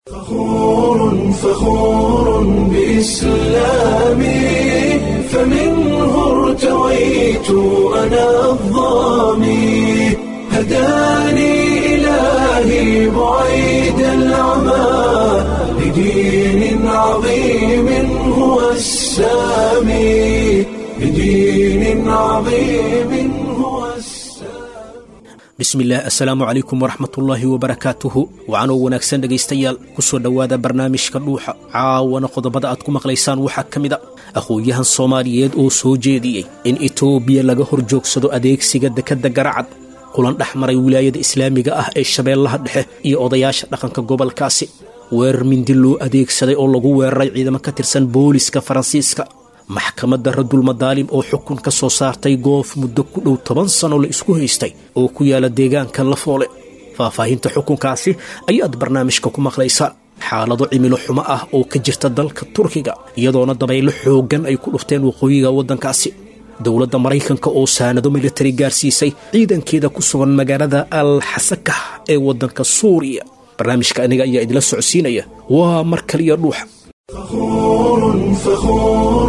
فخور فخور بإسلامي فمنه ارتويت أنا الظامي هداني إلهي بعيد العمى لدين عظيم هو السامي لدين عظيم هو السامي bismillaah assalaamu calaykum waraxmatullaahi wabarakaatuhu wacanoo wanaagsan dhegaystayaal ku soo dhowaada barnaamijka dhuuxa caawana qodobada aad ku maqlaysaan waxaa ka mid a aqoon-yahan soomaaliyeed oo soo jeediyey in etoobiya laga hor joogsado adeegsiga dekedda garacad kulan dhex maray wilaayada islaamiga ah ee shabeellaha dhexe iyo odayaasha dhaqanka gobolkaasi weerar mindi loo adeegsaday oo lagu weeraray ciidamo ka tirsan booliska faransiiska maxkamadda radulmadaalim oo xukun ka soo saartay goof muddo ku dhow toban sano la isku haystay oo ku yaala deegaanka lafoole faahfaahinta xukunkaasi ayaad barnaamijka ku maqlaysaan xaalado cimilo xumo ah oo ka jirta dalka turkiga iyadoona dabaylo xooggan ay ku dhufteen waqooyiga waddankaasi dowladda maraykanka oo saanado militari gaarsiisay ciidankeeda ku sugan magaalada al xasakah ee waddanka suuriya barnaamijka aniga ayaa idila socodsiinaya waa mar kaliya dhuuxa فخور فخور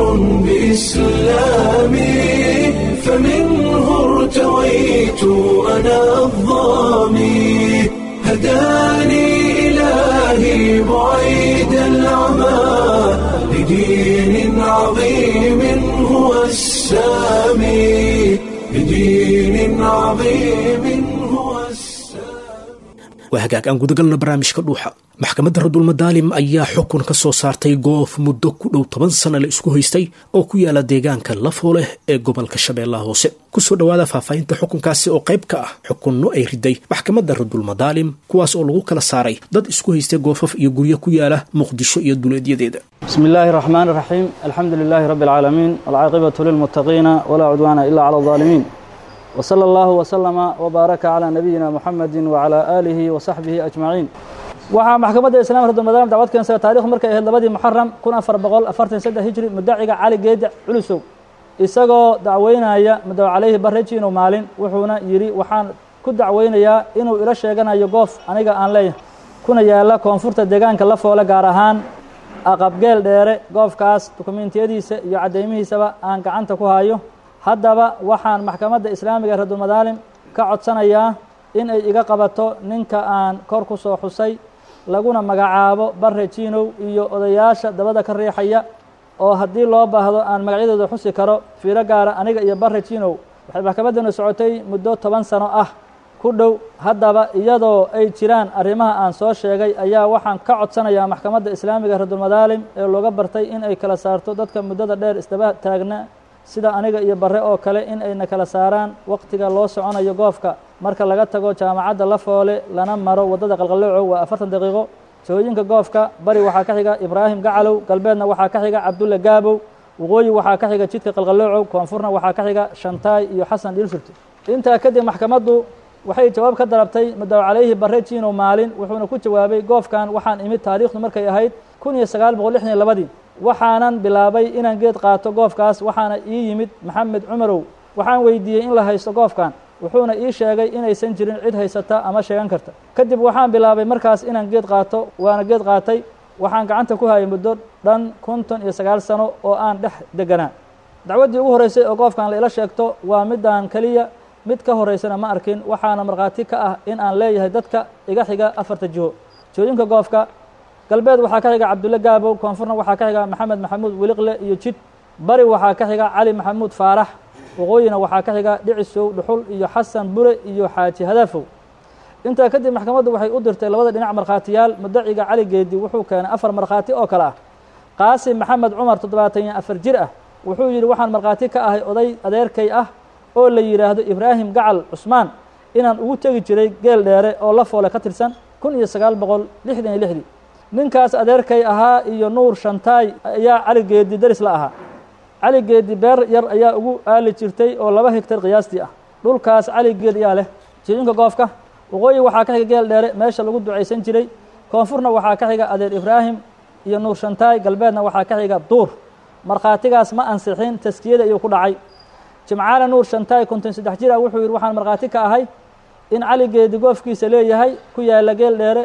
بإسلامي فمنه ارتويت أنا الظامي هداني إلهي بعيد العمى لدين عظيم هو السامي لدين عظيم هو السامي waa hagaag aan gudagalna barnaamijka dhuuxa maxkamadda radulmadaalim ayaa xukun ka soo saartay goof muddo ku dhow toban sana la isku haystay oo ku yaala deegaanka lafooleh ee gobolka shabeellaha hoose kusoo dhowaada faahfaahinta xukunkaasi oo qayb ka ah xukunno ay riday maxkamadda radulmadaalim kuwaas oo lagu kala saaray dad isku haystay goofaf iyo guryo ku yaala muqdisho iyo duleedyadeeda بسم الله الرحمن الرحيم الحمد لله رب العالمين والعاقبة للمتقين ولا عدوان إلا على الظالمين وصلى الله وسلم وبارك على نبينا محمد وعلى آله وصحبه أجمعين waxaa maxkamadda islaamka radulmadaalim dacwad keensay taarikhdu markay ahayd labadii muxaram kun afar boqol afartan saddex hijri mudaciga cali geedic culusow isagoo dacweynaya mudaw calayhi barrejiinu maalin wuxuuna yidhi waxaan ku dacweynayaa inuu ila sheeganayo goof aniga aan leeyahay kuna yaala koonfurta deegaanka la foole gaar ahaan aqabgeel dheere goofkaas dukumentiyadiisa iyo caddeymihiisaba aan gacanta ku hayo haddaba waxaan maxkamadda islaamiga ee radulmadaalim ka codsanayaa in ay iga qabato ninka aan kor ku soo xusay laguna magacaabo barre jiinow iyo odayaasha dabada ka riixaya oo haddii loo baahdo aan magacyadooda xusi karo fiiro gaara aniga iyo barre jiinow waxay maxkamaddana socotay muddo toban sano ah ku dhow haddaba iyadoo ay jiraan arrimaha aan soo sheegay ayaa waxaan ka codsanayaa maxkamadda islaamiga ee radulmadaalim ee looga bartay in ay kala saarto dadka muddada dheer isdaba taagna sida aniga iyo barre oo kale in ayna kala saaraan waqtiga loo soconayo goofka marka laga tago jaamacadda lafoole lana maro waddada qalqaloocow waa afartan daqiiqo jooyinka goofka bari waxaa ka xiga ibraahim gacalow galbeedna waxaa ka xiga cabdulle gaabow waqooyi waxaa ka xiga jidka qalqaloocow koonfurna waxaa ka xiga shantaay iyo xasan dhiilsurti intaa kadib maxkamaddu waxay jawaab ka dalabtay mudaw calayhi barre jiinow maalin wuxuuna ku jawaabay goofkan waxaan imid taariikhdu markay ahayd kun iyo sagaal boqol lixdan iyo labadii waxaanan bilaabay inaan geed qaato goofkaas waxaana ii yimid maxamed cumarow waxaan weydiiyey in la haysto goofkan wuxuuna ii sheegay inaysan jirin cid haysata ama sheegan karta kadib waxaan bilaabay markaas inaan geed qaato waana geed qaatay waxaan gacanta ku hayay muddo dhan konton iyo sagaal sano oo aan dhex deganaa dacwaddii ugu horreysay oo goofkan la ila sheegto waa midaan keliya mid ka horeysana ma arkin waxaana markhaati ka ah in aan leeyahay dadka iga xiga afarta jiho jooyinka goofka galbeed waxaa ka xiga cabdulle gaabow koonfurna waxaa ka xiga maxamed maxamuud weliqle iyo jid bari waxaa ka xiga cali maxamuud faarax waqooyina waxaa ka xiga dhicisow dhuxul iyo xasan bure iyo xaaji hadaafow intaa kadib maxkamaddu waxay u dirtay labada dhinac markhaatiyaal mudaciga cali geedi wuxuu keenay afar markhaati oo kale ah qaasim maxamed cumar toddobaatan iyo afar jir ah wuxuu yidhi waxaan markhaati ka ahay oday adeerkay ah oo la yidhaahdo ibraahim gacal cusmaan inaan ugu tegi jiray geel dheere oo la foole ka tirsan kun iyo sagaal boqol lixdan iyo lixdii ninkaas adeerkay ahaa iyo nuur shantaay ayaa cali geedi deris la ahaa cali geedi beer yar ayaa ugu aali jirtay oo laba hegtar qiyaastii ah dhulkaas cali geed ayaa leh jidinka goofka waqooyi waxaa ka xiga geel dheere meesha lagu ducaysan jiray koonfurna waxaa ka xiga adeer ibraahim iyo nuur shantaay galbeedna waxaa ka xiga duur markhaatigaas ma ansixin taskiyada iyuu ku dhacay jimcaale nuur shantaay konton saddex jir ah wuxuu yidhi waxaan markhaati ka ahay in cali geedi goofkiisa leeyahay ku yaalla geel dheere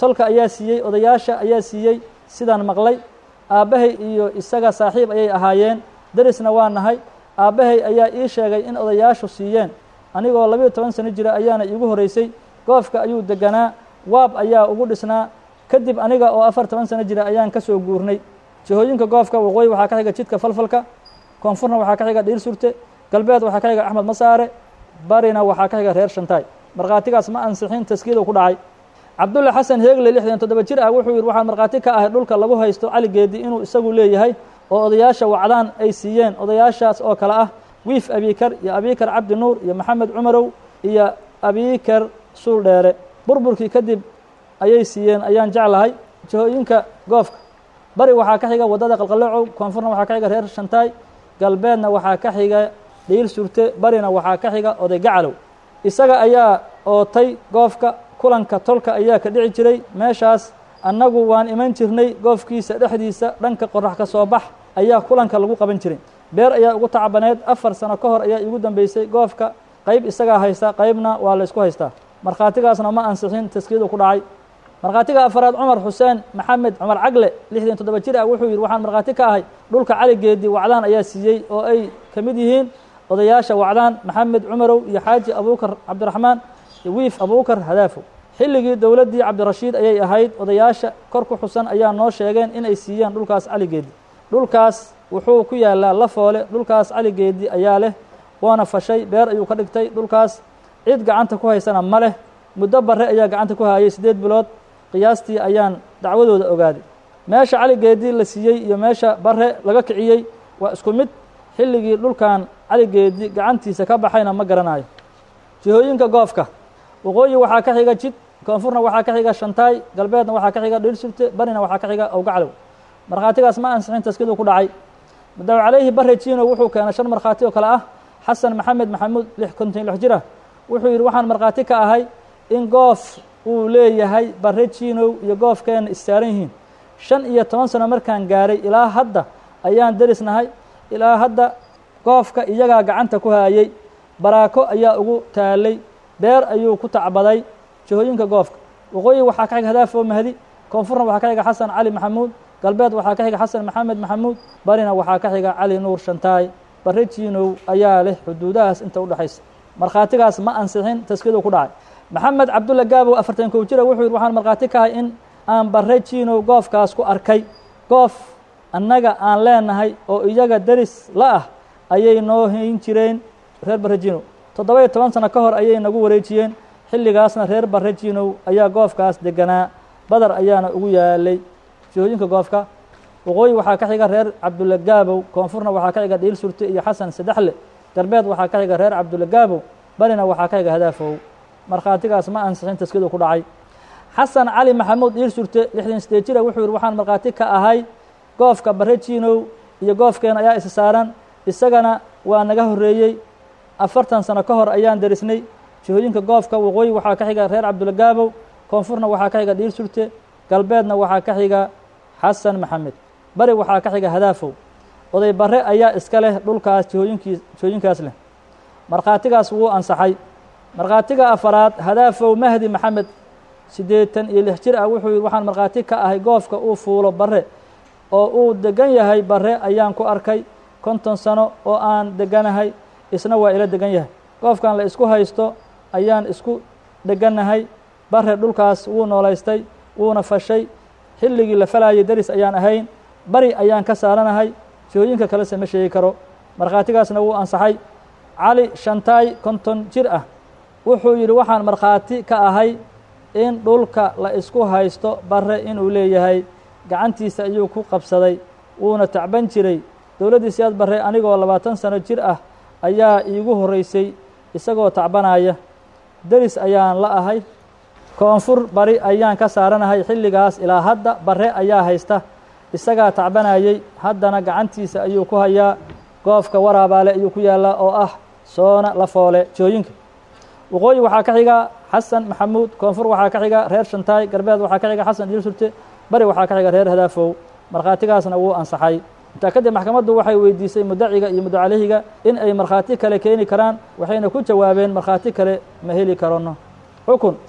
tolka ayaa siiyey odayaasha ayaa siiyey sidaan maqlay aabbahay iyo isaga saaxiib ayay ahaayeen derisna waa nahay aabbahay ayaa ii sheegay in odayaashu siiyeen anigoo labiyo toban sano jira ayaana iigu horeysay goofka ayuu deganaa waab ayaa ugu dhisnaa kadib aniga oo afar toban sano jira ayaan ka soo guurnay jihooyinka goofka waqooyi waxaa ka xiga jidka falfalka koonfurna waxaa ka xiga dhiir surte galbeed waxaa ka xiga axmed masaare barina waxaa ka xiga reer shantaay markhaatigaas ma ansixin taskiidu ku dhacay cabdulle xasan heegle lixdan toddoba jir ah wuxuu yidhi waxaan markhaati ka ahay dhulka lagu haysto caligeedi inuu isagu leeyahay oo odayaasha wacdaan ay siiyeen odayaashaas oo kale ah wiif abikar iyo abikar cabdi nuur iyo maxamed cumarow iyo abikar suul dheere burburkii kadib ayay siiyeen ayaan jeclahay jihooyinka goofka bari waxaa ka xiga waddada qalqalocow koonfurna waxaa ka xiga reer shantaay galbeedna waxaa ka xiga dhiil surte barina waxaa ka xiga oday gacalow isaga ayaa ootay goofka kulanka tolka ayaa ka dhici jiray meeshaas annagu waan iman jirnay goofkiisa dhexdiisa dhanka qorax ka soo bax ayaa kulanka lagu qaban jiray beer ayaa ugu tacabaneed afar sano ka hor ayaa iigu dambeysay goofka qayb isagaa haysta qaybna waa la ysku haystaa markhaatigaasna ma ansixin taskiidu ku dhacay markhaatiga afaraad cumar xuseen maxamed cumar cagle lixdan toddoba jir ah wuxuu yidhi waxaan markhaati ka ahay dhulka caligeedii wacdaan ayaa siiyey oo ay ka mid yihiin odayaasha wacdaan maxamed cumarow iyo xaaji abuukar cabdiraxmaan iyo wiif abuukar hadaafow xilligii dowladdii cabdirashiid ayay ahayd odayaasha kor ku xusan ayaa noo sheegeen inay siiyeen dhulkaas caligeedi dhulkaas wuxuu ku yaalaa lafoole dhulkaas caligeedi ayaa leh waana fashay beer ayuu ka dhigtay dhulkaas cid gacanta ku haysana ma leh muddo barre ayaa gacanta ku hayay siddeed bilood qiyaastii ayaan dacwadooda ogaaday meesha caligeedii la siiyey iyo meesha barre laga kiciyey waa isku mid xilligii dhulkan caligeedii gacantiisa ka baxayna ma garanayo jihooyinka goofka waqooyi waxaa ka xiga jid koonfurna waxaa ka xiga shantaay galbeedna waxaa ka xiga dhiir surte barina waxaa ka xiga owgaclow markhaatigaas ma ansixin taskiduu ku dhacay madaw calayhi bare jino wuxuu keenay shan markhaati oo kale ah xasan maxamed maxamuud lix konton lix jir ah wuxuu yidhi waxaan markhaati ka ahay in goof uu leeyahay bare jinow iyo goofkeenna issaaran yihiin shan iyo toban sano markaan gaaray ilaa hadda ayaan derisnahay ilaa hadda goofka iyagaa gacanta ku haayey baraako ayaa ugu taalay beer ayuu ku tacbaday jihooyinka goofka waqooyi waxaa ka xiga hadaafoo mahdi koonfurna waxaa ka xiga xasan cali maxamuud galbeed waxaa ka xiga xasan maxamed maxamuud barina waxaa ka xiga cali nuur shantaay bare jiinow ayaa leh xuduudahaas inta udhexaysa markhaatigaas ma ansixin taskiduu ku dhacay maxamed cabdulla gaabow afartan kow jira wuxuu yidhi waxaan markhaati ka ahay in aan bare jiinow goofkaas ku arkay goof annaga aan leenahay oo iyaga deris la ah ayay noo hayn jireen reer bare jiinow toddoba iyo toban sano ka hor ayay nagu wareejiyeen xilligaasna reer bare jiinow ayaa goofkaas deganaa badar ayaana ugu yaalay jihooyinka goofka waqooyi waxaa ka xiga reer cabdulla gaabow koonfurna waxaa ka xiga dhiil surte iyo xasan saddexle galbeed waxaa ka xiga reer cabdulla gaabow barina waxaa ka xiga hadaafow markhaatigaas ma ansixin taskiduu ku dhacay xasan cali maxamuud dhiil surte lixdan sideed jira wuxuu yidhi waxaan markhaati ka ahay goofka bare jiinow iyo goofkeena ayaa isa saaran isagana waa naga horreeyey afartan sano ka hor ayaan derisnay jihooyinka goofka waqooyi waxaa ka xiga reer cabdulla gaabow koonfurna waxaa ka xiga dhiil surte galbeedna waxaa ka xiga xasan maxamed bari waxaa ka xiga hadaafow oday bare ayaa iska leh dhulkaas jihooyinkii jihooyinkaas leh markhaatigaas wuu ansaxay markhaatiga afaraad hadaafow mahdi maxamed siddeetan iyo lix jir ah wuxuu yidhi waxaan markhaati ka ahay goofka uu fuulo bare oo uu degan yahay bare ayaan ku arkay konton sano oo aan deganahay isna waa ila degan yahay goofkan la isku haysto ayaan isku degannahay bare dhulkaas wuu noolaystay wuuna fashay xilligii la falaayay deris ayaan ahayn bari ayaan ka saaranahay jihooyinka kalese ma sheegi karo markhaatigaasna wuu ansaxay cali shantaay konton jir ah wuxuu yidhi waxaan markhaati ka ahay in dhulka la isku haysto bare inuu leeyahay gacantiisa ayuu ku qabsaday wuuna tacban jiray dowladdii siyaad bare anigoo labaatan sano jir ah ayaa iigu horreysay isagoo tacbanaya deris ayaan la ahay koonfur bari ayaan ka saaranahay xilligaas ilaa hadda bare ayaa haysta isagaa tacbanayey haddana gacantiisa ayuu ku hayaa goofka waraabaale ayuu ku yaallaa oo ah soona la foole jooyinka waqooyi waxaa ka xiga xasan maxamuud koonfur waxaa ka xiga reer shantaay galbeed waxaa ka xiga xasan dhiil surte bari waxaa ka xiga reer hadaafow markhaatigaasna wuu ansaxay intaa kadib maxkamaddu waxay weydiisay mudaciga iyo mudacalehiga in ay markhaati kale keeni karaan waxayna ku jawaabeen markhaati kale ma heli karono xukun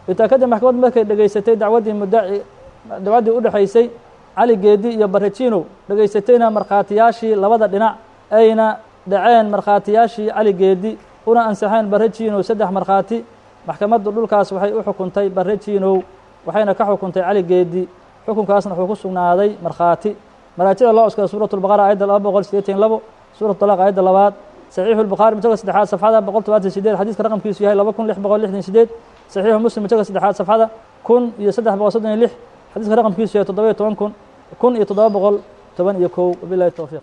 intaa kadib maxkamad markay dhegaysatay dacwaddii muddaci dacwaddii u dhexaysay cali geedi iyo barajinow dhegaysatayna markhaatiyaashii labada dhinac ayna dhaceen markhaatiyaashii cali geedi una ansaxeen barajinow saddex markhaati maxkamaddu dhulkaas waxay u xukuntay barajinow waxayna ka xukuntay cali geedi xukunkaasna wuxuu ku sugnaaday markhaati maraajida loo cuskada suurat lbaqara aayadda laba boqol sideetan labo suurat talaaq aayadda labaad saxiixu lbukhaari mujallka saddexaad safxada boqol todobaatan sideed xadiiska raqamkiisu yahay laba kun lix boqol lixdan sideed saxiixu muslim mujallka saddexaad safxada kun iyo saddex boqol soddon iyo lix xadiiska raqamkiisu yahay toddoba iyo toban kun kun iyo toddoba boqol toban iyo kow wabilahi towfiiq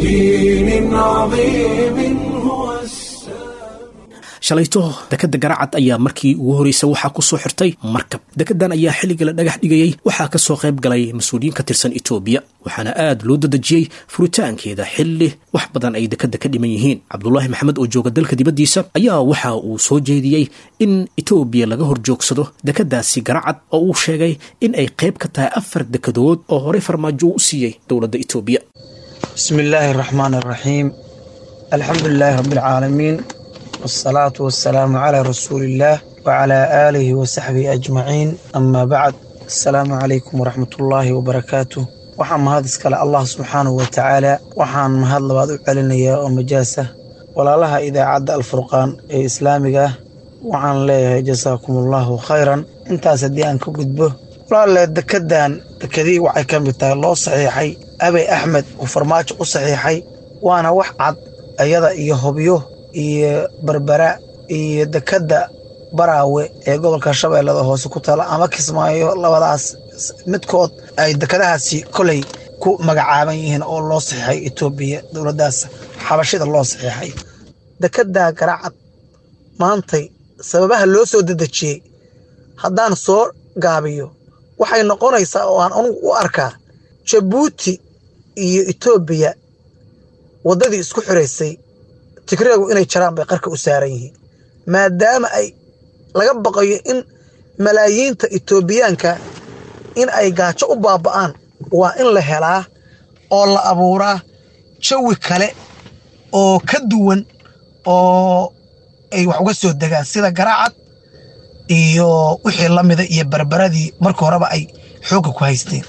بدين عظيم هو السلام shalayto dekadda garacad ayaa markii ugu horreysay waxaa ku soo xirtay markab dekeddan ayaa xilliga la dhagax dhigayey waxaa ka soo qayb galay mas-uuliyiin ka tirsan etoobiya waxaana aad loo dadejiyey furitaankeeda xilli wax badan ay dekedda ka dhiman yihiin cabdulaahi maxamed oo jooga dalka dibaddiisa ayaa waxa uu soo jeediyey in etoobiya laga hor joogsado dekeddaasi garacad oo uu sheegay in ay qayb ka tahay afar dekedood oo horey farmaajo u siiyey dowladda etoobiya بسم الله الرحمن الرحيم الحمد لله رب العالمين والصلاة والسلام على رسول الله وعلى آله وصحبه أجمعين أما بعد السلام عليكم ورحمة الله وبركاته waxaan mahad iskale allah subxaanahu wa tacaala waxaan mahad labaad u celinayaa oo majaasa walaalaha idaacadda alfurqaan ee islaamiga ah waxaan leeyahay jasaakum allahu khayran intaas haddii aan ka gudbo walaale dekedan dekedii waxay ka mid tahay loo saxiixay abey axmed uu farmaajo u saxiixay waana wax cad ayada iyo hobyo iyo berbera iyo dekedda baraawe ee gobolka shabeellada hoose ku taala ama kismaayo labadaas midkood ay dekedahaasi koley ku magacaaban yihiin oo loo saxiixay etoobiya dowladdaas xabashida loo saxiixay dekedda garacad maantay sababaha loo soo dedejiyey haddaan soo gaabiyo waxay noqonaysaa oo aan anugu u arkaa jabuuti iyo etoobiya waddadii isku xiraysay tigreegu inay jaraan bay qarka u saaran yihiin maadaama ay laga baqayo in malaayiinta etoobiyaanka in ay gaajo u baaba'aan waa in la helaa oo la abuuraa jawi kale oo ka duwan oo ay wax uga soo degaan sida garacad iyo wixii la mida iyo barbaradii marka horeba ay xoogga ku haysteen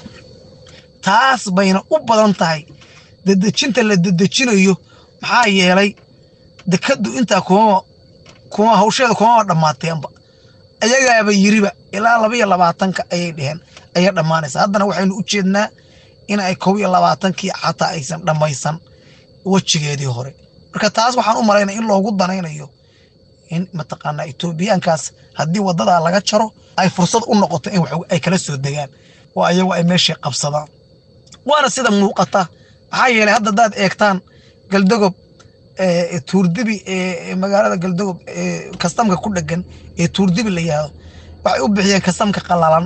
taas bayna u badan tahay dedejinta la dedejinayo maxaa yeelay dekaddu intaa kumama kuma hawsheeda kumama dhammaateenba ayagaaba yiriba ilaa laba iyo labaatanka ayay dheheen ayay dhammaanaysaa haddana waxaynu u jeednaa in ay kow iyo labaatankii xataa aysan dhammaysan wejigeedii hore marka taas waxaan u malaynaya in loogu danaynayo in mataqaanaa etoobiyaankaas haddii wadadaa laga jaro ay fursad u noqoto in wax ay kala soo degaan oo ayagu ay meeshii qabsadaan waana sida muuqata maxaa yeelay hadda hadaad eegtaan galdagob tuurdibi ee magaalada galdagob ee kastamka ku dhegan ee tuurdibi la yihahdo waxay u bixiyeen kastamka qalalan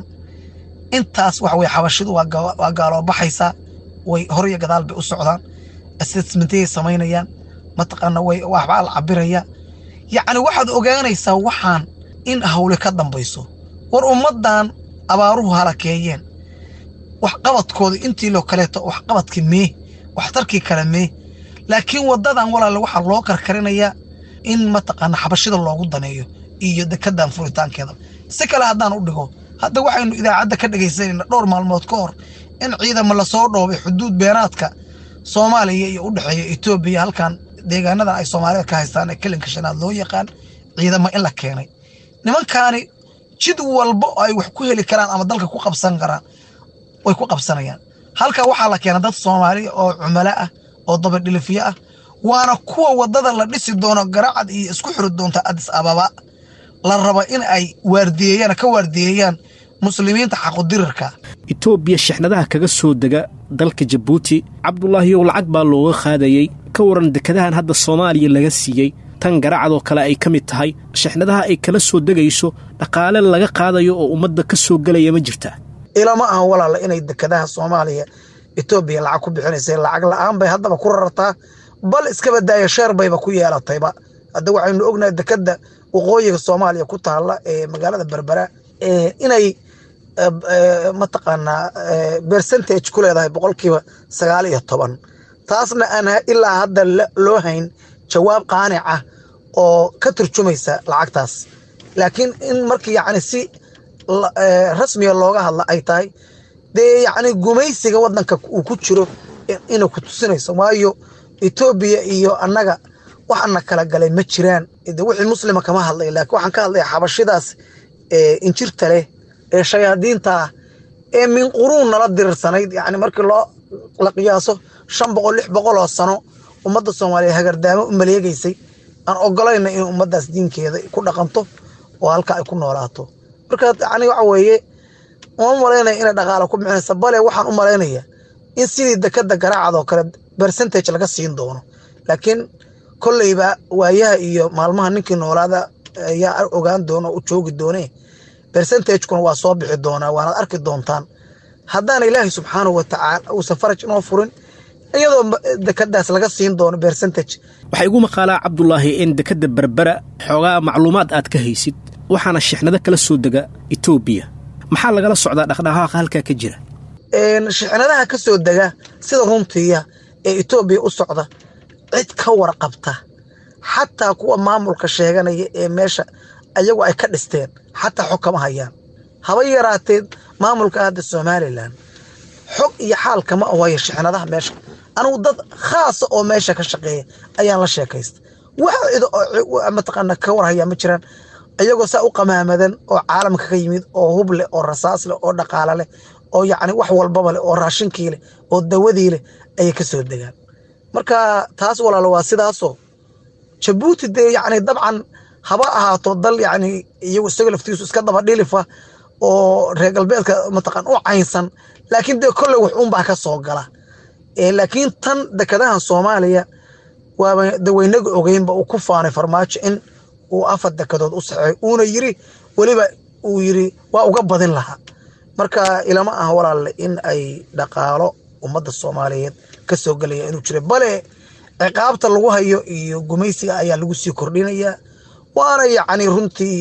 intaas waxa weye xabashidu waa gaaloobaxaysaa way hor iyo gadaal bay u socdaan assessmentayay samaynayaan mataqaana way waxbaa la cabiraya yacni waxaad ogaanaysaa waxaan in hawle ka dambayso war ummaddan abaaruhu halakeeyeen waxqabadkooda intii loo kaleeto waxqabadkii mee waxtarkii kale mee laakiin waddadan walaale waxaa loo karkarinayaa in mataqaana xabashida loogu daneeyo iyo dekedan furitaankeeda si kale haddaan u dhigo hadda waxaynu idaacadda ka dhegaysanayna dhowr maalmood ka hor in ciidamo lasoo dhoobay xuduud beenaadka soomaaliya iyo u dhexeeya etoobiya halkan deegaanadan ay soomaalida ka haystaan ee kelinka shanaad loo yaqaan ciidamo in la keenay nimankaani jid walba oo ay wax ku heli karaan ama dalka ku qabsan karaan way ku qabsanayaan halka waxaa la keena dad soomaaliya oo cumalo ah oo dabadhilifiyo ah waana kuwa waddada la dhisi doono garacad iyo isku xiri doonta adis ababa la raba in ay waardiyeeyaan ka waardiyeeyaan muslimiinta xaqudirirka etoobiya shixnadaha kaga soo dega dalka jabuuti cabdulaahiyow lacag baa looga qaadayey ka waran dekadahan hadda soomaaliya laga siiyey tan garacadoo kale ay ka mid tahay shixnadaha ay kala soo degayso dhaqaale laga qaadayo oo ummadda ka soo gelaya ma jirtaa ilama ahan walaala inay dekadaha soomaaliya etoobiya lacag ku bixinaysa lacag la-aan bay haddaba ku rartaa bal iskaba daaya sheer bayba ku yeelatayba hadda waxaynu ognahay dekada waqooyiga soomaaliya ku taalla ee magaalada berbera inay mataqaanaa percentage ku leedahay boqolkiiba sagaal iyo toban taasna aan ilaa hadda loo hayn jawaab qaanic ah oo ka turjumaysa lacagtaas laakiin in markii yacni si rasmiga looga hadla ay tahay dee yacni gumaysiga waddanka uu ku jiro inay ku tusinayso waayo etoobiya iyo annaga waxana kala galay ma jiraan de wixii muslima kama hadlay laakiin waxaan ka hadlaya xabashidaas injirta leh ee shayaadiinta ah ee min quruun nala dirirsanayd yani markii loo la qiyaaso shan boqol lix boqol oo sano ummadda soomaaliya hagardaamo u maleegaysay aan ogolayna in ummaddaas diinkeeda ku dhaqanto oo halka ay ku noolaato marka yani waxa weeye uma malaynaya inay dhaqaalo ku bixinaysa bale waxaan u malaynaya in sidii dekada garaacad oo kale percentage laga siin doono laakiin kolleyba waayaha iyo maalmaha ninkii noolaada ayaa ogaan doona u joogi doone percentagekuna waa soo bixi doonaa waanaad arki doontaan haddaana ilaahay subxaanahu watacaala uusan faraj inoo furin iyadoo dekadaas laga siin doono percentage waxaa igu maqaalaa cabdulaahi in dekadda berbera xoogaa macluumaad aad ka haysid waxaana shixnado kala soo dega etoobiya maxaa lagala socdaa dhaqdhaqaaqa halkaa ka jira shixnadaha ka soo dega sida runtiya ee etoobiya u socda cid ka warqabta xataa kuwa maamulka sheeganaya ee meesha ayagu ay ka dhisteen xataa xog kama hayaan haba yaraatee maamulka hadda somalilan xog iyo xaal kama ohayo shixnadaha meesha anugu dad khaasa oo meesha ka shaqeeya ayaan la sheekaysta wax cid mataqaana ka warhayaa ma jiraan ayagoo saa u qamaamadan oo caalamka ka yimid oo hub leh oo rasaas leh oo dhaqaalo leh oo yacni wax walbaba leh oo raashinkii leh oo dawadii leh ayay ka soo degaan marka taas walaalo waa sidaasoo jabuuti dee yacni dabcan haba ahaato dal yacni iyagu isaga laftiisu iska daba dhilifa oo reer galbeedka mataqaan u caynsan laakiin dee kolley wax uunbaa ka soo gala laakiin tan dekadahan soomaaliya waaba daweynaga ogeynba uu ku faanay farmaajo in uu afar dekadood u saxeey uuna yiri weliba uu yiri waa uga badin lahaa marka ilama ah walaalle in ay dhaqaalo ummadda soomaaliyeed ka soo gelaya inuu jiro bale ciqaabta lagu hayo iyo gumaysiga ayaa lagu sii kordhinayaa waana yacni runtii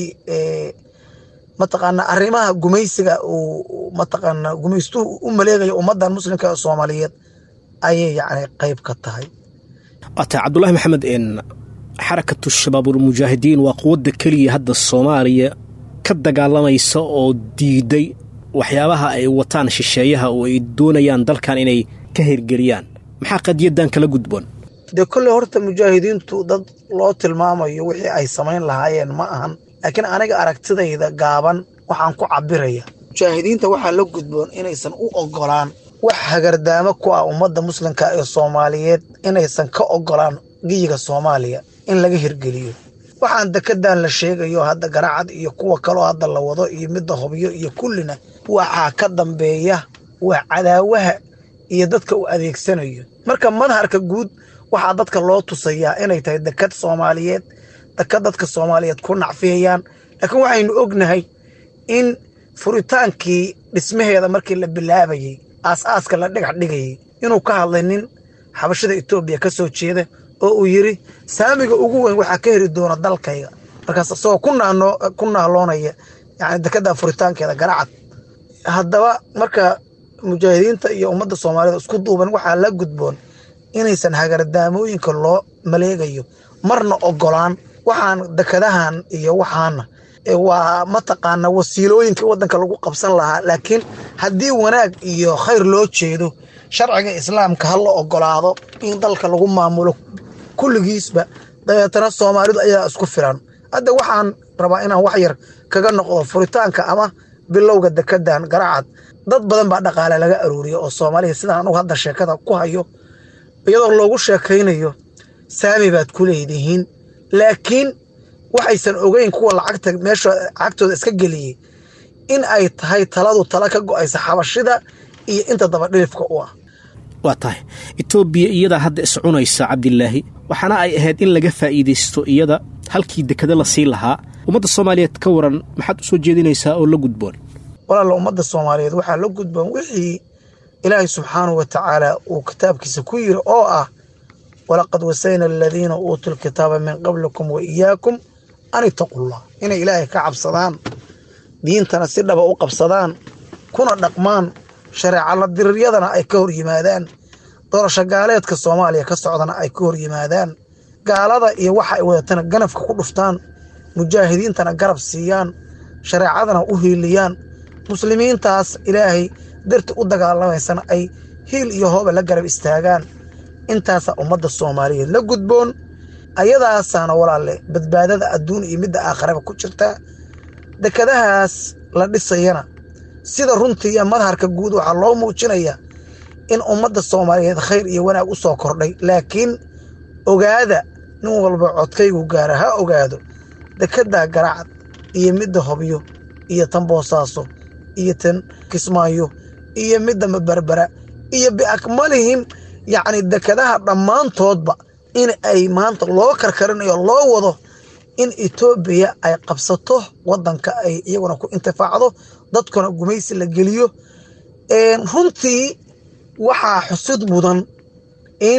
mataqaana arrimaha gumaysiga uu mataqaana gumaystuhu u maleegaya ummaddan muslimka ee soomaaliyeed ayay yacni qayb ka tahay waata cabdulahi maxamed xarakatu shabaabulmujaahidiin waa quwadda keliya hadda soomaaliya ka dagaalamaysa oo diiday waxyaabaha ay wataan shisheeyaha oo ay doonayaan dalkan inay ka hirgeliyaan maxaa qadiyadan kala gudboon dee kolley horta mujaahidiintu dad loo tilmaamayo wixii ay samayn lahaayeen ma ahan laakiin aniga aragtidayda gaaban waxaan ku cabiraya mujaahidiinta waxaa la gudboon inaysan u ogolaan wax hagardaamo ku ah ummadda muslimka ee soomaaliyeed inaysan ka ogolaan giyiga soomaaliya in laga hirgeliyo waxaan dekedan la sheegayo hadda garaacad iyo kuwa kaloo hadda la wado iyo midda hobyo iyo kullina waxaa ka dambeeya waa cadaawaha iyo dadka uu adeegsanayo marka madharka guud waxaa dadka loo tusayaa inay tahay dekad soomaaliyeed dekad dadka soomaaliyeed ku nacfiyayaan laakiin waxaynu ognahay in furitaankii dhismaheeda markii la bilaabayey aas-aaska la dhagax dhigayay inuu ka hadlay nin xabashada etoobiya ka soo jeeda oo uu yiri saamiga ugu weyn waxaa ka heri doona dalkayga markaas isagoo ku nahloonaya yani dekada furitaankeeda garacad haddaba marka mujaahidiinta iyo ummadda soomaaliyed isku duuban waxaa la gudboon inaysan hagardaamooyinka loo maleegayo marna ogolaan waxaan dekadahan iyo waxaana waa mataqaana wasiilooyinka wadanka lagu qabsan lahaa laakiin haddii wanaag iyo khayr loo jeedo sharciga islaamka ha la ogolaado in dalka lagu maamulo kulligiisba dabeetana soomaalidu ayaa isku filan hadda waxaan rabaa inaan wax yar kaga noqdo furitaanka ama bilowga dekedan garacad dad badan baa dhaqaale laga arooriya oo soomaaliya sidaan anugu hadda sheekada ku hayo iyadoo loogu sheekaynayo saami baad ku leedihiin laakiin waxaysan ogeyn kuwa lacagta meesha lacagtooda iska geliyey in ay tahay taladu tala ka go'aysa xabashida iyo inta dabadhilifka u ah waa tahay etoobiya iyadaa hadda iscunaysa cabdilaahi waxaana ay ahayd in laga faa'iidaysto iyada halkii dekado la sii lahaa ummadda soomaaliyeed ka waran maxaad u soo jeedinaysaa oo la gudboon walaalla ummadda soomaaliyeed waxaa la gudboon wixii ilaahay subxaanahu wa tacaala uu kitaabkiisa ku yiri oo ah walaqad wasayna aladiina uutuu lkitaaba min qablikum wa iyaakum an itaqullah inay ilaahay ka cabsadaan diintana si dhaba u qabsadaan kuna dhaqmaan shareecala diriryadana ay ka hor yimaadaan doorasho gaaleedka soomaaliya ka socdana ay ka hor yimaadaan gaalada iyo waxa ay wadatana ganafka ku dhuftaan mujaahidiintana garab siiyaan shareecadana u hiiliyaan muslimiintaas ilaahay darti u dagaalamaysana ay hiil iyo hooba la garab istaagaan intaasaa ummadda soomaaliyeed la gudboon ayadaasaana walaalle badbaadada adduun iyo midda aakharaba ku jirta dekadahaas la dhisayana sida runtii iyo madharka guud waxaa loo muujinayaa in ummadda soomaaliyeed khayr iyo wanaag u soo kordhay laakiin ogaada nin walba codkaygu gaara ha ogaado dekeddaa garacad iyo midda hobyo iyo tan boosaaso iyo tan kismaayo iyo midda mabarbara iyo biakmalihim yacni dekadaha dhammaantoodba in ay maanta loo karkarinayo loo wado in etoobiya ay qabsato waddanka ay iyaguna ku intifaacdo dadkuna gumaysi la geliyo runtii waxaa xusud mudan in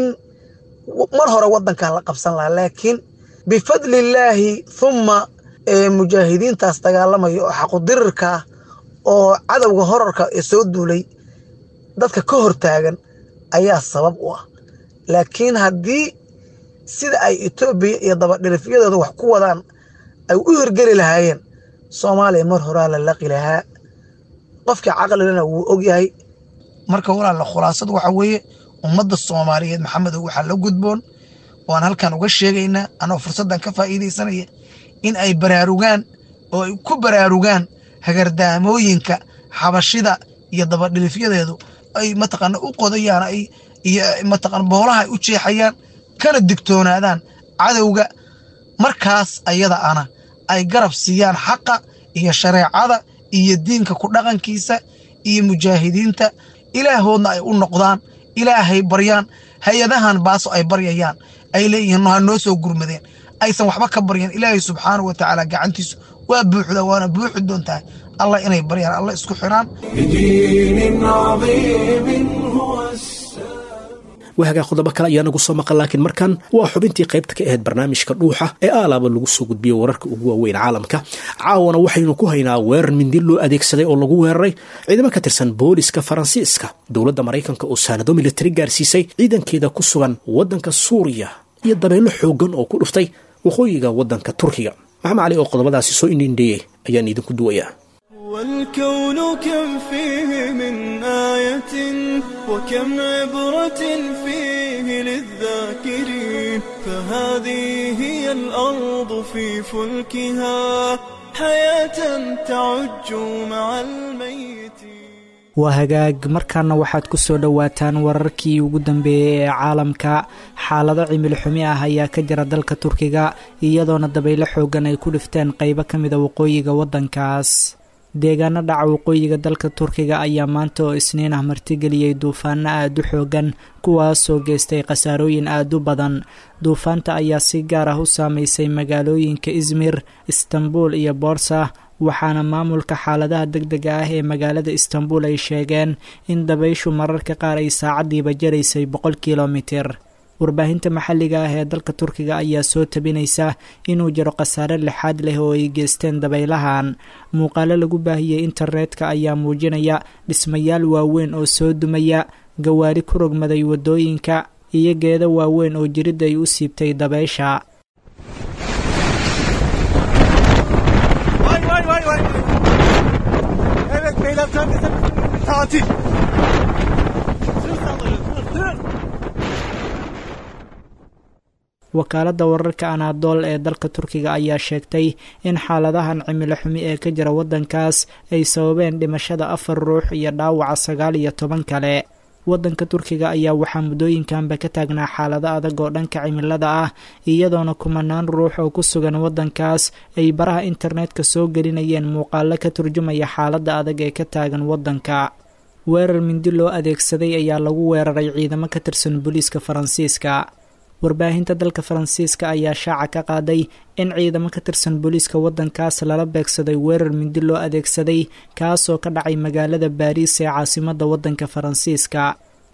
mar hore waddankan la qabsan lahaa laakiin bifadlillaahi humma mujaahidiintaas dagaalamaya oo xaqudirirkaa oo cadowga horarka ee soo duulay dadka ka hortaagan ayaa sabab u ah laakiin haddii sida ay etoobiya iyo dabadhilifyadooda wax ku wadaan ay u hirgeli lahaayeen soomaaliya mar horaa la laqi lahaa qofkii caqlilana wuu ogyahay marka walaalla khulaasadu waxa weeye ummadda soomaaliyeed maxamedow waxaa la gudboon waan halkan uga sheegaynaa anoo fursaddan ka faa'iidaysanaya in ay baraarugaan oo ay ku baraarugaan hagardaamooyinka xabashida iyo dabadhilifyadeedu ay mataqaana u qodayaan ay iyo mataqaana boolaha ay u jeexayaan kana digtoonaadaan cadowga markaas ayada ana ay garab siiyaan xaqa iyo shareecada iyo diinka ku dhaqankiisa iyo mujaahidiinta ilaahoodna ay u noqdaan ilaahay baryaan hay-adahan baaso ay baryayaan ay leeyihiin no ha noo soo gurmadeen aysan waxba ka baryan ilaahay subxaanahu wa tacaala gacantiisu waa buuxda waana buuxi doontahay allah inay baryaan allah isku xiraan بدين عظيم هو السلام waagaa qodobo kale ayaa nagu soo maqan laakiin markan waa xubintii qaybta ka ahayd barnaamijka dhuuxa ee aalaaba lagu soo gudbiyey wararka ugu waaweyn caalamka caawana waxaynu ku haynaa weerar mindi loo adeegsaday oo lagu weeraray ciidamo ka tirsan booliska faransiiska dowladda maraykanka oo saanado militari gaarsiisay ciidankeeda ku sugan waddanka suuriya iyo dabeelo xooggan oo ku dhuftay waqooyiga waddanka turkiga maxamed cali oo qodobadaasi soo indhindheeyey ayaan idinku duwayaa والكون كم فيه من آية وكم عبرة فيه للذاكرين فهذه هي الأرض في فلكها حياة تعج مع الميتين waa hagaag markaana waxaad ku soo dhowaataan wararkii ugu dambeeyey ee caalamka xaalado cimilo xumi ah ayaa ka jira dalka turkiga iyadoona dabaylo xoogan ay ku dhifteen qaybo ka mida waqooyiga waddankaas deegaano dhaca waqooyiga dalka turkiga ayaa maanta oo isniin ah martigeliyey duufaano aada u xoogan kuwaasoo geystay khasaarooyin aada u badan duufaanta ayaa si gaar ah u saameysay magaalooyinka izmir istanbul iyo boorsa waxaana maamulka xaaladaha deg dega ah ee magaalada istanbul ay sheegeen in dabayshu mararka qaar ay saacaddiiba jaraysay boqol kilomitir warbaahinta maxalliga ah ee dalka turkiga ayaa soo tabinaysa inuu jiro khasaare lixaad leh oo ay geysteen dabaylahan muuqaalo lagu baahiyey internetka ayaa muujinaya dhismayaal waaweyn oo soo dumaya gawaari ku rogmaday waddooyinka iyo geedo waaweyn oo jiridda ay u siibtay dabaysha Vay vay vay vay. Evet beyler tam bizim tatil. Sır saldırın sır sır. wakaaladda wararka anaadool ee dalka turkiga ayaa sheegtay in xaaladahan cimilo xumi ee ka jira waddankaas ay sababeen dhimashada afar ruux iyo dhaawaca sagaal iyo toban kale waddanka turkiga ayaa waxaa muddooyinkanba ka taagnaa xaalado adag oo dhanka cimilada ah iyadoona kumanaan ruux oo ku sugan waddankaas ay baraha internetka soo gelinayeen muuqaalo ka turjumaya xaaladda adag ee ka taagan waddanka weerar mindi loo adeegsaday ayaa lagu weeraray ciidamo ka tirsan booliiska faransiiska warbaahinta dalka faransiiska ayaa shaaca ka qaaday in ciidamo ka tirsan booliiska waddankaas lala beegsaday weerar mindi loo adeegsaday kaasoo ka dhacay magaalada baariis ee caasimadda waddanka faransiiska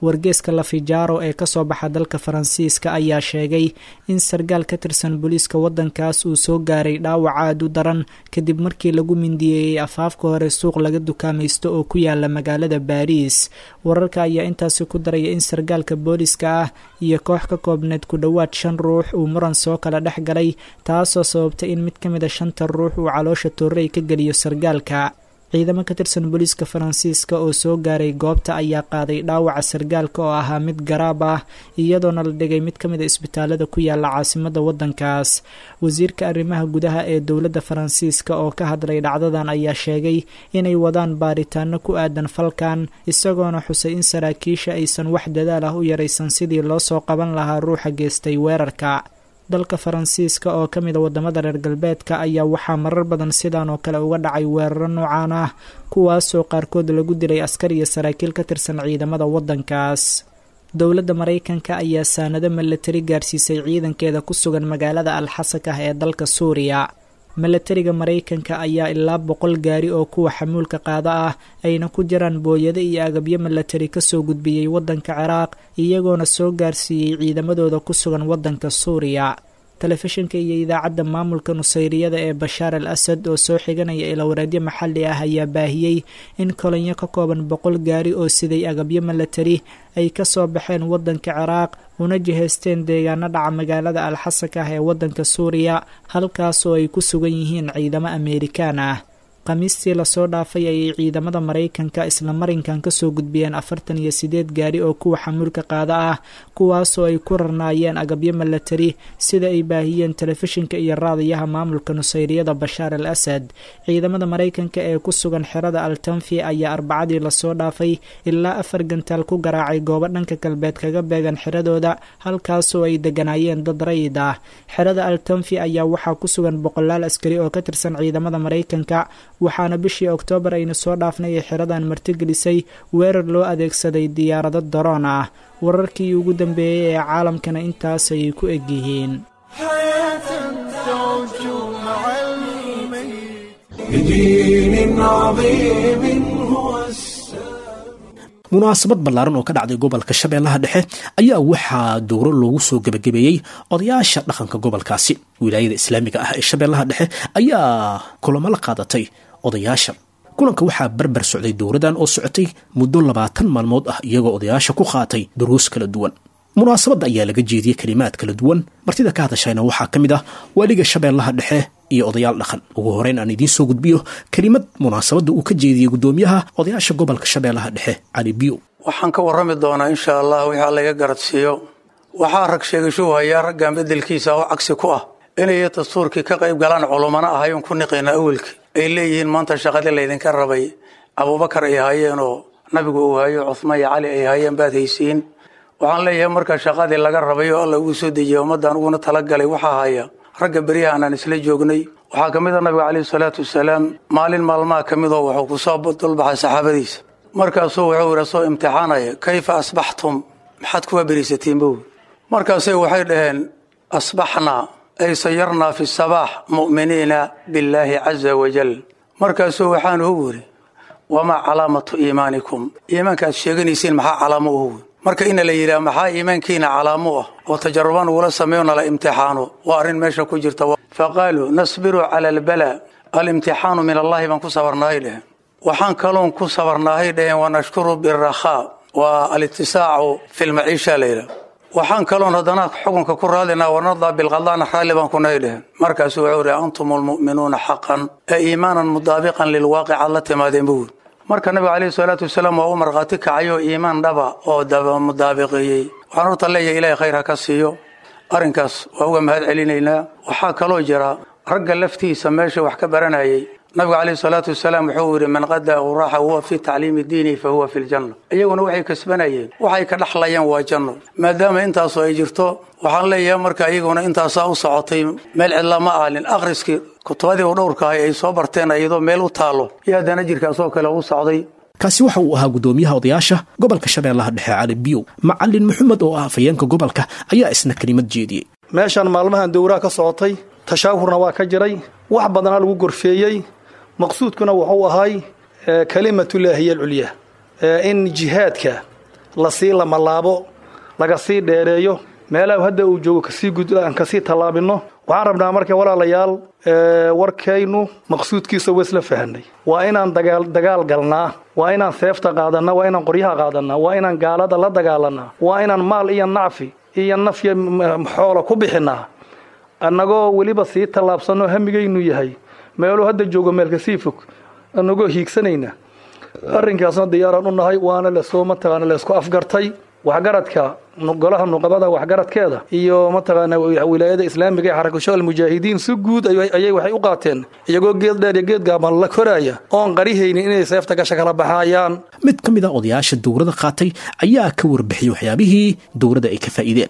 wargeeska lafijaaro ee kasoo baxa dalka faransiiska ayaa sheegay in sargaal ka tirsan booliiska wadankaas uu soo gaaray dhaawac aad u daran kadib markii lagu mindiyeeyey afaafka hore suuq laga dukaamaysto oo ku yaala magaalada baariis wararka ayaa intaasi ku daraya in sargaalka booliiska ah iyo koox ka koobneed ku dhowaad shan ruux uu muran soo kala dhex galay taasoo sababtay in mid ka mid a shanta ruux uu caloosha toorey ka geliyo sargaalka ciidamo ka tirsan booliiska faransiiska oo soo gaaray goobta ayaa qaaday dhaawaca sargaalka oo ahaa mid garaab ah iyadoona la dhigay mid ka mid a isbitaalada ku yaala caasimada wadankaas wasiirka arrimaha gudaha ee dowladda faransiiska oo ka hadlay dhacdadan ayaa sheegay inay wadaan baaritaano ku aadan falkan isagoona xusay in saraakiisha aysan wax dadaal ah u yaraysan sidii loo soo qaban lahaa ruuxa geystay weerarka dalka faransiiska oo ka mid a wadamada reer galbeedka ayaa waxaa marar badan sidan oo kale uga dhacay weeraro noocaan ah kuwaasoo qaarkood lagu dilay askar iyo saraakiil ka tirsan ciidamada wadankaas dowladda maraykanka ayaa saanado milatari gaarsiisay ciidankeeda ku sugan magaalada alxasakah ee dalka suuriya milatariga maraykanka ayaa ilaa boqol gaari oo kuwa xamuulka qaada ah ayna ku jiraan booyado iyo agabyo milatari kasoo gudbiyey wadanka ciraaq iyagoona soo gaarsiiyey ciidamadooda ku sugan wadanka suuriya telefishinka iyo idaacadda maamulka nusayriyada ee bashaar al asad oo soo xiganaya ilowreedyo maxalli ah ayaa baahiyey in kolonyo ka kooban boqol gaari oo siday agabyo milatari ay kasoo baxeen wadanka ciraaq una jihaysteen deegaano dhaca magaalada alxasakah ee wadanka suuriya halkaasoo ay ku sugan yihiin ciidamo ameerikaan ah khamiistii lasoo dhaafay ayay ciidamada maraykanka isla marinkan kasoo gudbiyeen afartan iyo sideed gaari oo kuwa xamuulka qaada ah kuwaasoo ay ku rarnaayeen agabyo milatari sida ay baahiyeen telefishinka iyo raadayaha maamulka nusayriyada bashaar al asad ciidamada maraykanka ee ku sugan xerada altanfi ayaa arbacadii lasoo dhaafay ilaa afar gantaal ku garaacay goobo dhanka galbeed kaga beegan xeradooda halkaasoo ay deganaayeen dad rayid ah xerada altanfi ayaa waxaa ku sugan boqolaal askari oo ka tirsan ciidamada maraykanka waxaana bishii oktoobar aynu soo dhaafnay ee xeradan martigelisay weerar loo adeegsaday diyaarado daroon ah wararkii ugu dambeeyey ee caalamkana intaasay ku egyihiin بدين عظيم هو السلام munaasabad ballaaran oo ka dhacday gobolka shabeellaha dhexe ayaa waxaa dowro loogu soo gebagabeeyey odayaasha dhaqanka gobolkaasi wilaayada islaamiga ah ee shabeellaha dhexe ayaa kulamo la qaadatay odayaasha kulanka waxaa barbar socday dowradan oo socotay muddo labaatan maalmood ah iyagoo odayaasha ku qaatay duruus kala duwan munaasabadda ayaa laga jeediyey kelimaad kala duwan martida ka hadashayna waxaa ka mid ah waaliga shabeellaha dhexe iyo odayaal dhaqan ugu horeyn aan idiin soo gudbiyo kelimad munaasabadda uu ka jeediyey guddoomiyaha odayaasha gobolka shabeellaha dhexe cali biyo waxaan ka warrami doonaa insha allah wixii laga garadsiiyo waxaa rag sheegasho hayaa raggan beddelkiisa oo cagsi ku ah inay dastuurkii ka qayb galaan culummana ahayn ku niqayna awelkii ay leeyihiin maanta shaqadii laydinka rabay abuubakar ay hayeen oo nabigu uu hayo cuhmaan iyo cali ay hayeen baad haysiin waxaan leeyahay marka shaqadii laga rabay oo alla ugu soo dejiyay ummaddan uguna talagalay waxaa haya ragga beryahan aan isla joognay waxaa ka mid a nabiga caleyhi salaatu wasalaam maalin maalmaha ka midoo wuxuu kusoo dulbaxay saxaabadiisa markaasuu wuxuu yidhi soo imtixaanaya kayfa asbaxtum maxaad kuwa beriisatiin bow markaasay waxay dhaheen asbaxnaa ay sayarnaa fi sabaax mu'miniina billaahi caza wajal markaasuu waxaan ugu yidhi wamaa calaamatu iimaanikum iimaanka aad sheeganaysiin maxaa calaamo uhu marka ina la yidhaha maxaa iimaankiina calaamo ah oo tajarubaan ugula sameeyo nala imtixaano waa arrin meesha ku jirta faqaaluu nasbiru cala albala alimtixaanu min allahi baan ku sabarnaahay dheheen waxaan kaloon ku sabarnaahay dheheen wanashkuru birakhaa waa alitisaacu fi lmaciisha layidhaha waxaan kaloon haddana xukunka ku raadinaa wanardaa bilqadana raalli baan kunahay dheheen markaasuu wuxuu ihi antum almu'minuuna xaqan ee iimaanan mudaabiqan lilwaaqic aad la timaadeen buu marka nabiga caleyhi salaatu wasalaam waa u markhaati kacayoo iimaan dhaba oo mudaabiqeeyey waxaan horta leeyahay ilaahay khayr ha ka siiyo arrinkaas waa uga mahad celinaynaa waxaa kaloo jira ragga laftiisa meesha wax ka baranayay nabigu caleyhi salaatu wasalaam wuxuu yidhi man qadaa uraaxa huwa fii tacliimi diinihi fa huwa fi ljanna iyaguna waxay kasbanayeen waxay ka dhexlayaan waa janno maadaama intaasu ay jirto waxaan leeyahay marka iyaguna intaasaa u socotay meel cidla ma aalin akhriskii kutubadii u dhowrkaahay ay soo barteen iyadoo meel u taallo iyo haddana jirkaasoo kale u socday kaasi waxa uu ahaa guddoomiyaha odayaasha gobolka shabeellaha dhexe cali biyow macalin maxamed oo ah afayeenka gobolka ayaa isna kelimad jeediyey meeshan maalmahan dowraha ka socotay tashaawurna waa ka jiray wax badana lagu gorfeeyey maqsuudkuna wuxuu ahay kalimatullaahi hiya alculyaa in jihaadka lasii lamalaabo laga sii dheereeyo meelaha hadda uu joogo kasii gud aan kasii tallaabino waxaan rabnaa marka walaalayaal warkaynu maqsuudkiisa waa isla fahanay waa inaan dagaal dagaal galnaa waa inaan seefta qaadanaa waa inaan qoryaha qaadanaa waa inaan gaalada la dagaalanaa waa inaan maal iyo nacfi iyo nafya xoola ku bixinaa annagoo weliba sii tallaabsanoo hamigaynu yahay meeluu hadda joogo meelka sii fog annagoo hiigsanayna arrinkaasna diyaaraan u nahay waana lasoo mataqaana laysku afgartay waxgaradka golaha nuqabada waxgaradkeeda iyo mataqaana wilaayada islaamiga ee xarakasho almujaahidiin si guud ayay waxay u qaateen iyagoo geed dheer iyo geed gaaban la koraaya oon qarihaynin inay seefta gasha kala baxaayaan mid ka mid a odayaasha dowrada qaatay ayaa ka warbixiyey waxyaabihii dowrada ay ka faa'iideen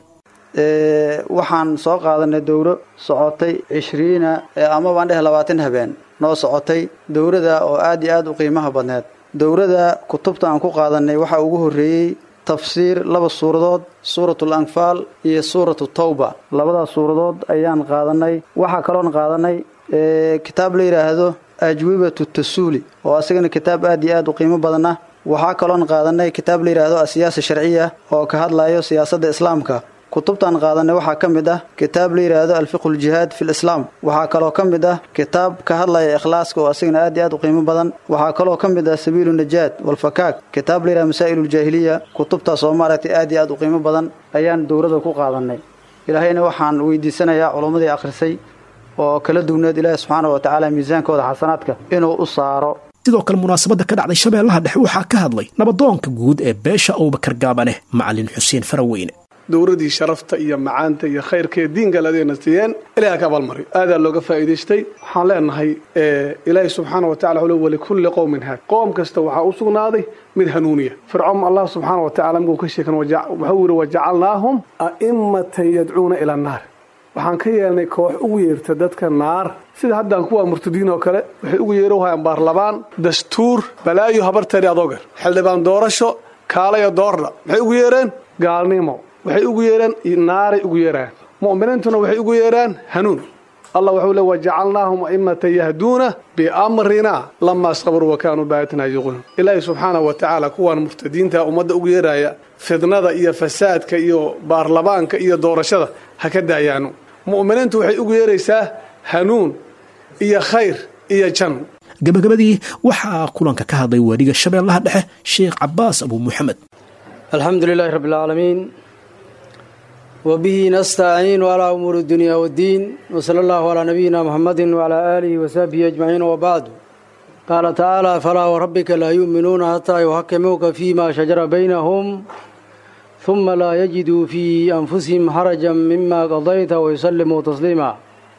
waxaan soo qaadanay dowro socotay cishriina ama baan dheh labaatan habeen noo socotay dowrada oo aad iyo aad u qiimaha badneed dowrada kutubta aan ku qaadanay waxaa ugu horreeyey tafsiir laba suuradood suuratul anfaal iyo suuratu tawba labadaas suuradood ayaan qaadanay waxaa kaloon qaadanay kitaab la yidhaahdo ajwibatu tasuuli oo asagana kitaab aad iyo aad u qiimo badan ah waxaa kaloon qaadanay kitaab la yidhaahdo asiyaasa sharciya oo ka hadlayo siyaasadda islaamka kutubtaan qaadanay waxaa ka mid ah kitaab la yidhaahdo alfiqhu ljihaad fi lislaam waxaa kaloo ka mid ah kitaab ka hadlaya ikhlaaska oo asagana aad iyo aad u qiimo badan waxaa kaloo ka mid ah sabiilu najaad walfakaak kitaab la yidhahdo masaa'il ljaahiliya kutubtaas oo maaragtay aad iyo aad u qiimo badan ayaan dowrada ku qaadanay ilaahayna waxaan weydiisanayaa culummadii akhrisay oo kala dugneed ilaahi subxaana wa tacaala miisaankooda xasanaadka inuu u saaro sidoo kale munaasabadda ka dhacday shabeellaha dhexe waxaa ka hadlay nabadoonka guud ee beesha abubakar gaabaneh macalin xuseen faraweyne dowradii sharafta iyo macaanta iyo khayrka ee diinka ladeena siiyeen ilaah ka abaalmariyo aadaa looga faa'iidaystay waxaan leenahay ilaahi subxaana wa tacala wuxuu walikulli qowmin haad qoom kasta waxaa u sugnaaday mid hanuuniya fircoon allah subxaana wa tacala markuu ka sheekan wuxuu yidhi wajacalnaahum a'immatan yadcuuna ila annaar waxaan ka yeelnay koox ugu yeerta dadka naar sida haddaan kuwa murtadiin oo kale waxay ugu yeero hayaan baarlamaan dastuur balaayo habarteeri adoogar xildhibaan doorasho kaalaya doordha maxay ugu yeereen gaalnimo waxay ugu yeeraan naaray ugu yeeraan mu'miniintuna waxay ugu yeeraan hanuun allah wuxuu le wajacalnaahum a'immatan yahduuna biamrina lamaa sabaruu wa kaanuu baayatina yuqunuun ilaahi subxaanahu wa tacaala kuwaan murtadiinta ummadda ugu yeeraya fidnada iyo fasaadka iyo baarlamaanka iyo doorashada ha ka daayaano mu'miniintu waxay ugu yeeraysaa hanuun iyo khayr iyo jan gabagabadii waxaa kulanka ka hadlay waadhiga shabeellaha dhexe sheekh cabaas abuu muxamed alxamdu lilaahi rabbi alcaalamiin وبه نستعين على أمور الدنيا والدين وصلى الله على نبينا محمد وعلى آله وصحبه أجمعين وبعد قال تعالى فلا وربك لا يؤمنون حتى يحكموك فيما شجر بينهم ثم لا يجدوا في أنفسهم حرجا مما قضيت ويسلموا تسليما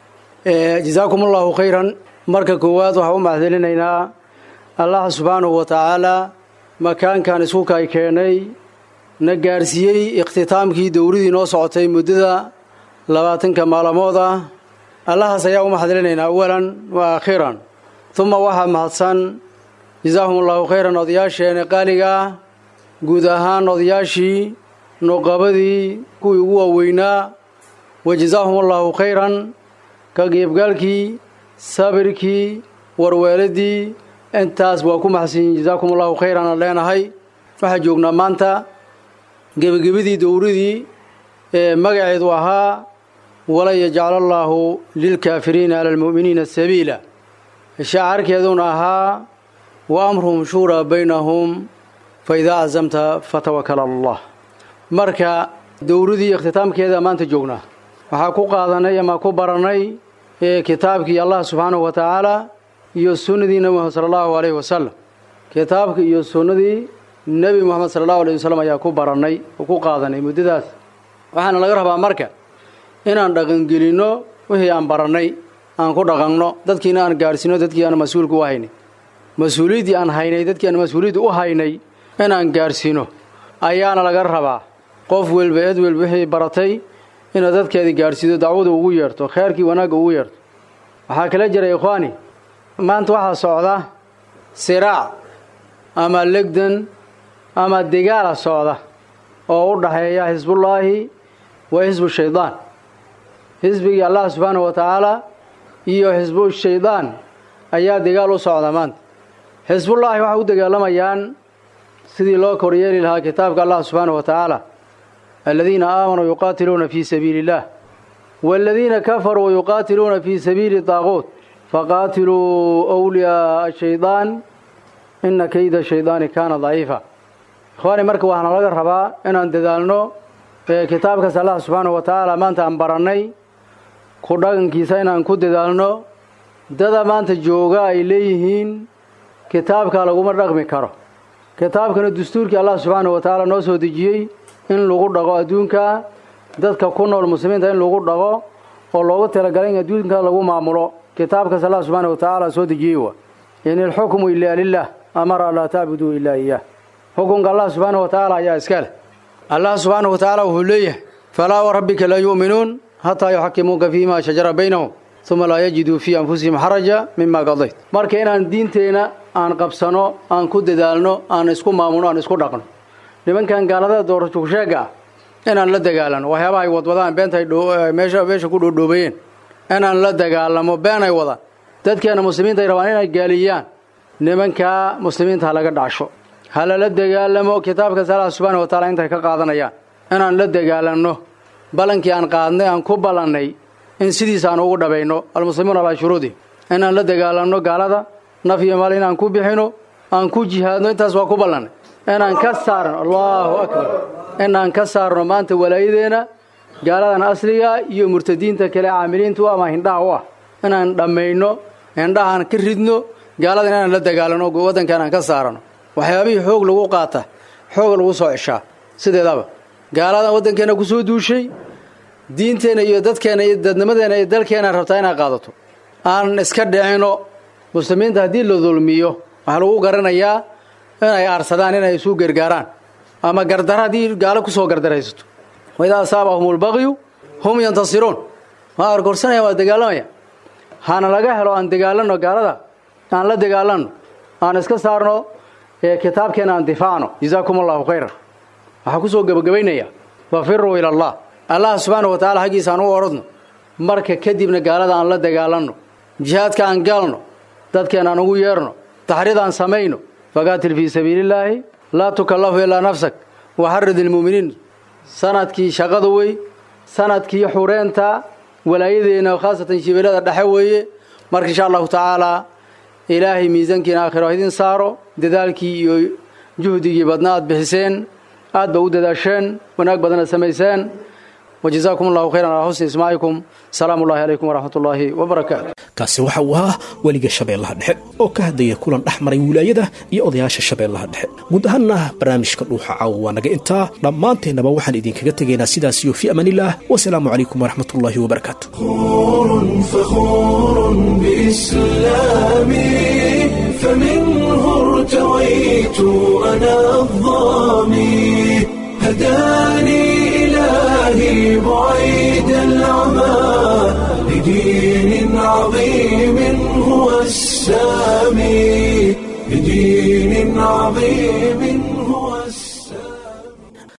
جزاكم الله خيرا marka koowaad waxaa u mahadcelinaynaa allah subxaanahu wa tacaala makaankan iskuka ay keenay na gaarsiiyey ikhtitaamkii dowladii noo socotay muddada labaatanka maalmood ah allahaas ayaa u mahadcelinaynaa awalan wa aakhiran uma waxaa mahadsan jasaahum allahu khayran odayaasheena qaaliga ah guud ahaan odayaashii nuqabadii kuwii ugu waaweynaa wa jasaahum allahu khayran ka geebgaalkii sabirkii warweeladii intaas waa ku maxadsanyihin jasaakum allahu khayran aan leenahay waxaa joognaa maanta gebagabadii dowradii ee magaceedu ahaa walan yajcala allaahu lilkaafiriina cala almu'miniina sabiila shacarkeeduna ahaa wa amruhum shuuraa baynahum fa idaa cazamta fatawakal ala allah marka dowradii ikhtitaamkeeda maanta joognaa waxaa ku qaadanay ama ku barannay kitaabkii allah subxaanahu wa tacaala iyo sunnadii nebi moxamed sala allahu alayhi wasalam kitaabka iyo sunnadii nebi moxamed sala allahu alayh wasalam ayaa ku barannay oo ku qaadanay muddadaas waxaana laga rabaa marka inaan dhaqangelinno wixii aan barannay aan ku dhaqanno dadkiina aan gaadhsiino dadkii aan mas-uulka u haynay mas-uuliyaddii aan haynay dadkii aan mas-uuliyadda u haynay inaan gaadhsiino ayaana laga rabaa qof welba eed welba wixii baratay inaad dadkeedii gaadhsiido dacwada ugu yeerto kheerkii wanaagga ugu yeerto waxaa kala jira ikhwaani maanta waxaa socda siraac ama legdan ama degaala socda oo u dhaxeeya xisbullaahi wa xisbu shaydaan xisbigii allah subxaanahu wa tacaala iyo xisbu shaydaan ayaa degaal u socda maanta xisbullaahi waxay u dagaalamayaan sidii loo koryeeli lahaa kitaabka allah subxaanahu wa tacaala aladiina aamanuu yuqaatiluuna fii sabiili illah waaladiina kafaruu yuqaatiluuna fii sabiili daaquut faqaatiluu wliyaaa shaydaan ina kayda shaydaani kaana daciifa ikhwaani marka waxaana laga rabaa inaan dadaalno kitaabkaas allah subxaanahu wa tacaala maanta aan barannay ku dhaqankiisa inaan ku dadaalno dada maanta jooga ay leeyihiin kitaabka laguma dhaqmi karo kitaabkana dastuurkii allah subxaanahu wa tacaala noo soo dejiyey in lagu dhaqo adduunka dadka ku nool muslimiinta in lagu dhaqo oo loogu talagalay in adduunka lagu maamulo kitaabkaas allah subxaanahu wa tacaala soo dejiyey wa in ilxukmu ilaa lilah amara laa tacbuduu ilaa iyaah xukunka allah subxaanahu wa tacaala ayaa iska leh allah subxaanahu wa tacaala wuxuu leeyahay falaa warabbika laa yu'minuun hataa yuxakimuuka fiima shajara baynahum uma laa yajiduu fii anfusihim xaraja mima qadayt marka inaan diinteenna aan qabsano aan ku dadaalno aan isku maamulno aan isku dhaqno nimankan gaalada doorashugsheega ah inaan la dagaalano waxyaabaha ay wadwadaan beenta ay meesha meesha ku dhoodhoobayeen inaan la dagaalamo been ay wadaan dadkeena muslimiinta ay rabaan inay gaaliyaan nimankaa muslimiinta ha laga dhacsho ha lala dagaalamo kitaabkaas allah subxaana wa taala intay ka qaadanayaan inaan la dagaalanno ballankii aan qaadnay aan ku ballannay in sidiisa aan ugu dhabayno almuslimuuna alaa shuruudi inaan la dagaalanno gaalada naf iyo maal inaan ku bixino aan ku jihaadno intaas waa ku ballannay inaan ka saarno allahu akbar inaan ka saarno maanta walaayadeenna gaaladan asliga iyo murtadiinta kale caamiliintu ama hindhaha u ah inaan dhammayno hindhahaan ka ridno gaaladan inaan la dagaalano waddankan aan ka saarano waxyaabihii xoog lagu qaata xoog lagu soo ceshaa sideedaba gaaladan waddankeenna ku soo duushay diinteenna iyo dadkeenna iyo dadnimadeenna iyo dalkeenna rabtaa inaad qaadato aan iska dhicino muslimiinta haddii la dulmiyo waxaa lagu garanayaa inay aarsadaan inay isu gargaaraan ama gardara haddii gaalo kusoo gardaraysato waidaa asaabahum lbaqyu hum yantasiruun waa argorsanaya waa dagaalamaya hana laga helo aan dagaalanno gaalada aan la dagaalanno aan iska saarno kitaabkeena aan difaacno jazaakum allahu khayran waxaa kusoo gebagabaynaya wafiruu ila allah allah subxaana wa tacala xaggiisa aan u orodno marka kadibna gaalada aan la dagaalanno jihaadka aan galno dadkeen aan ugu yeerno taxriid aan samayno faqaatil fii sabiilillaahi laa tukallafu ilaa nafsak waxarid ilmu'miniin sanadkii shaqada wey sanadkii xureenta walaayadeenna khaasatan shibeelada dhexe weeye marka insha allahu tacaalaa ilaahay miisaankiina aakhiro idin saaro dadaalkii iyo juhdigii badna aad bixiseen aad ba u dadaasheen wanaag badana samayseen wajazaakum allahu khayran calaa xusni ismaacikum salaamu ullahi calaykum waraxmat ullaahi wabarakaatu kaasi waxa uu ahaa weliga shabeellaha dhexe oo ka hadlaya kulan dhex maray wilaayada iyo odayaasha shabeellaha dhexe guud ahaanna barnaamijka dhuuxa caawa waa naga intaa dhammaanteennaba waxaan idinkaga tegaynaa sidaasiyo fii amaanillaah wasalaamu calaykum waraxmat ullaahi wabarakaatu فخور بإسلامي فمنه ارتويت أنا الظامي هداني إلهي بعيد العمى لدين عظيم هو السامي لدين عظيم